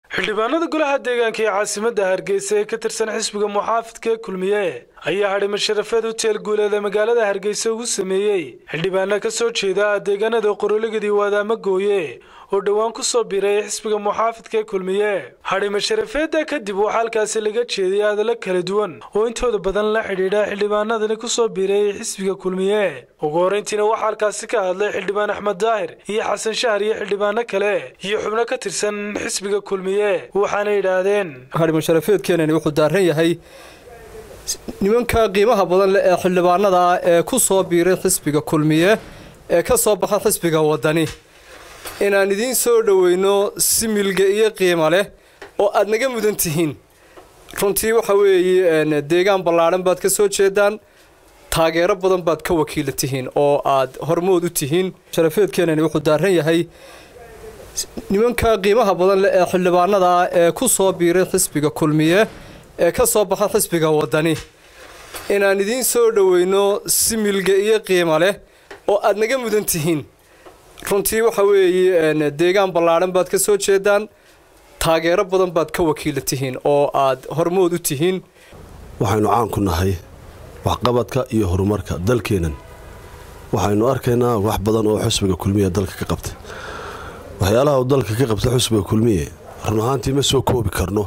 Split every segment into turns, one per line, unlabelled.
xildhibaanada golaha deegaanka ee caasimadda hargeysa ee ka tirsan xisbiga muxaafidka ee kulmiye ayaa hadhima sharafeed hoteel guuleed ee magaalada hargeysa ugu sameeyey xildhibaana ka soo jeeda deegaanada qoroligadi waadaama gooye oo dhowaan ku soo biray xisbiga muxaafidka ee kulmiye hadhima sharafeedda kadib waxaa halkaasi laga jeediyay hadallo kala duwan oo intooda badan la xidhiidha xildhibaanadani ku soo biray xisbiga kulmiye ugu horreyntiina waxaa halkaasi ka hadlay xildhibaan axmed daahir iyo xasan shahar iyo xildhibaano kale iyo xubno ka tirsan xisbiga kulmiye waxaana yidhaahdeen
hadhima sharafeedkeenani wuxuu daaran yahay nimanka qiimaha badan leh ee xildhibaanada ah ee ku soo biiray xisbiga kulmiye ee ka soo baxa xisbiga waddani inaan idiin soo dhoweyno si milga iyo qiimo leh oo aad naga mudan tihiin runtii waxa weeye deegaan ballaadhan baad ka soo jeedaan taageero badan baad ka wakiila tihiin oo aad hormood u tihiin sharafeedkeenani wuxuu daaran yahay nimanka qiimaha badan leh ee xildhibaanada ah ee ku soo biiray xisbiga kulmiye ee ka soo baxa xisbiga waddani inaan idiin soo dhoweyno si milga iyo qiimo leh oo aad naga mudan tihiin runtii waxa weeye deegaan ballaadhan baad ka soo jeedaan taageero badan baad ka wakiila tihiin oo aad hormood u tihiin
waxaynu caan ku nahay waxqabadka iyo horumarka dalkeennan waxaynu arkaynaa wax badan oo xusbiga kulmiye dalka ka qabtay waxyaalaha uu dalka ka qabta xusbiga kulmiye run ahaantii ma soo koobi karno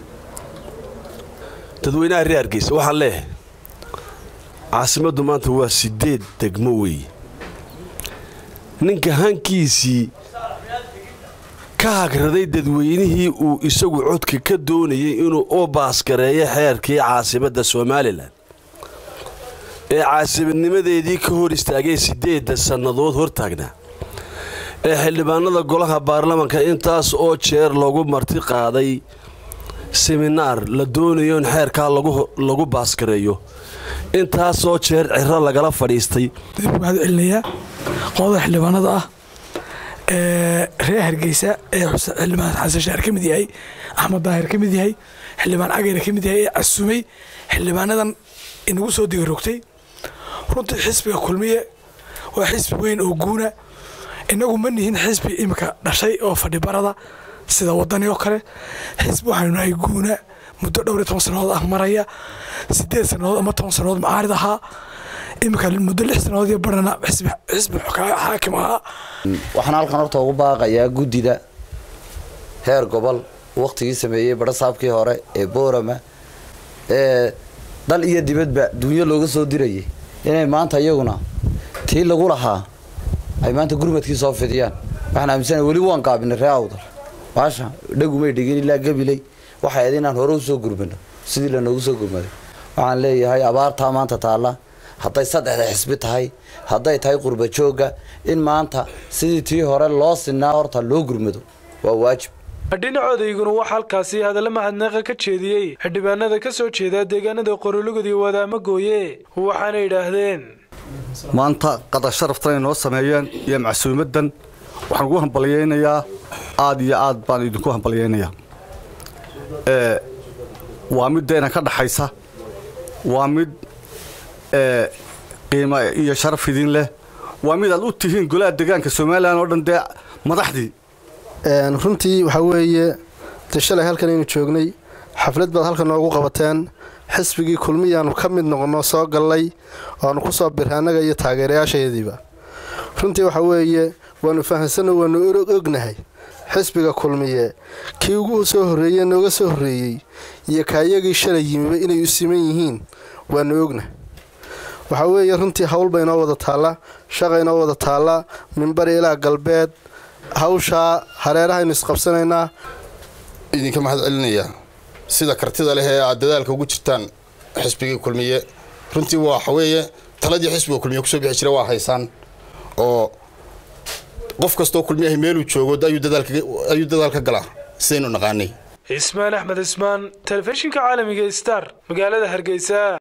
dadweynaha reer hargeysa waxaan leeyahay caasimaddu maanta waa siddeed degmo weeye ninka hankiisii ka hagraday dadweynihii uu isagu codka ka doonayay inuu u baaskareeyo xeerkii caasimadda somalilan ee caasimadnimadeedii ka hor istaagay siddeedda sannadood hortaagnaa ee xildhibaanada golaha baarlamanka intaas oo jeer lagu marti qaaday seminaar la doonayo in xeerkaa lagu baaskareeyo intaasoo jeer ciro lagala fadhiistay
waxaad celinayaa qolada xildhibaanada ah ee reer hargeysa ee xildhibaan xasan shaar ka mid yahay axmed daahir ka mid yahay xildhibaan cagayr ka mid yahay ee casumay xildhibaanadan inagu soo digarogtay runtii xisbiga kulmiye waa xisbi weyn oo guuna inagu ma nihin xisbi imika dhashay oo fadhibarada sida wadani oo kale xisbi waxaynu nahay guuna muddo dhowr iyo toban sannadood ah maraya sideed sannadood ama toban sannadood macaarid ahaa iminka muddo lix sannadood iyo barhana xisbi xaakim ahaa
waxaan halkan horta ugu baaqayaa guddida heer gobol wakhtigii sameeyey badhasaabkii hore ee boorama ee dal iyo dibadba dunyo looga soo dirayay inay maanta iyaguna tii lagu lahaa ay maanta gurmadkii soo fidiyaan waxaan aaminsana weli waan gaabinay ree awdal baasha dhagumay dhigin ilaa gabiley waxay ahayd inaan hore u soo gurmano sidii lanoogu soo gurmaday waxaan leeyahay abaartaa maanta taalla hadday saddexda xisbi tahay hadday tahay qurba joogga in maanta sidii tii hore loo sinaa horta loo gurmado waa waajib
dhinacodayguna waxaa halkaasi hadalla mahadnaqa ka jeediyey xildhibaanada ka soo jeeda deegaanada qorolugadi wadaama gooye waxaana yidhaahdeen
maanta qadar sharaftan ay noo sameeyeen iyo macsuumadan waxaan ugu hambalyaynayaa aad iyo aad baan idinku hambalyaynayaa waa mid deena ka dhaxaysa waa mid qiimo iyo sharaf idin leh waa mid aad u tihiin golaha deegaanka somalilan oo dhan dee madaxdii
runtii waxaa weeye de shalay halkan aynu joognay xaflad baad halkan noogu qabateen xisbigii kulmiyaanu ka mid noqonno soo gallay oaanu ku soo birray annaga iyo taageerayaashayadiiba runtii waxaa weeye waanu fahamsanno waanu ognahay xisbiga kulmiye kii ugu soo horreeye nooga soo horreeyey iyo kaayagii shalay yimiba inay u siman yihiin waanu ogna waxaa weeye runtii hawl ba inoo wada taalla shaqa inoo wada taalla minbari ilaa galbeed hawshaa hareerahaynu isqabsanaynaa
idinka mahad celinayaa sida kartida leh ee aad dadaalka ugu jirtaan xisbigii kulmiye runtii waxa weeye taladii xisbiga kulmiye kusoo bixi jira waa haysaan oo qof kastoo kulmiyahay meeluu joogo ayuu dadaalka galaa sidaynu naqaanay
cismaan axmed cismaan telefishinka caalamiga star magaalada hargeysa